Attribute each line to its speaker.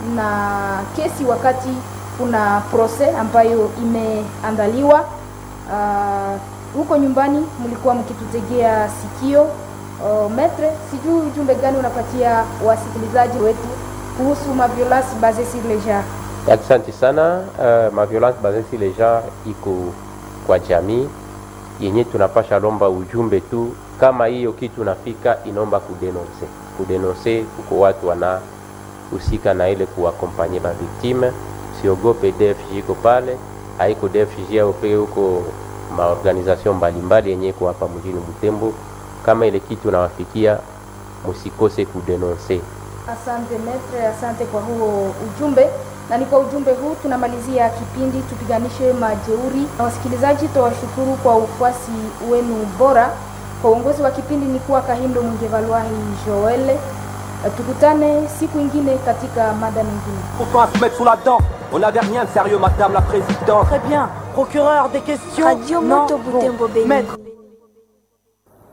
Speaker 1: na kesi wakati kuna proses ambayo imeandaliwa. Uh, huko nyumbani mlikuwa mkitutegea sikio. Uh, metre, sijui ujumbe gani unapatia wasikilizaji wetu kuhusu maviolence basée sur le genre?
Speaker 2: Asante sana. Uh, maviolence basée sur le genre iko kwa jamii yenye tunapasha lomba ujumbe tu, kama hiyo kitu nafika inaomba kudenonse kudenonse, kuko watu wanahusika na ile kuwakompanye ba victime. Siogope, DFG iko pale, haiko DFG au peke huko maorganization mbalimbali yenye iko hapa mjini Butembo. Kama ile kitu nawafikia, musikose kudenonse.
Speaker 1: Asante metre, asante kwa huo ujumbe na ni kwa ujumbe huu tunamalizia kipindi tupiganishe majeuri. Na wasikilizaji, tuwashukuru kwa ufuasi wenu bora. Kwa uongozi wa kipindi ni kuwa Kahindo Mwingevalwahi Joel. Tukutane siku ingine katika mada mingine.
Speaker 3: Pourtant à se mettre sous la dent. On n'avait rien de sérieux, madame la présidente.
Speaker 4: Très bien. Procureur, des questions
Speaker 5: Radio
Speaker 4: Non
Speaker 5: Moto
Speaker 4: Bon.
Speaker 5: Butembo Beni.
Speaker 4: Maître,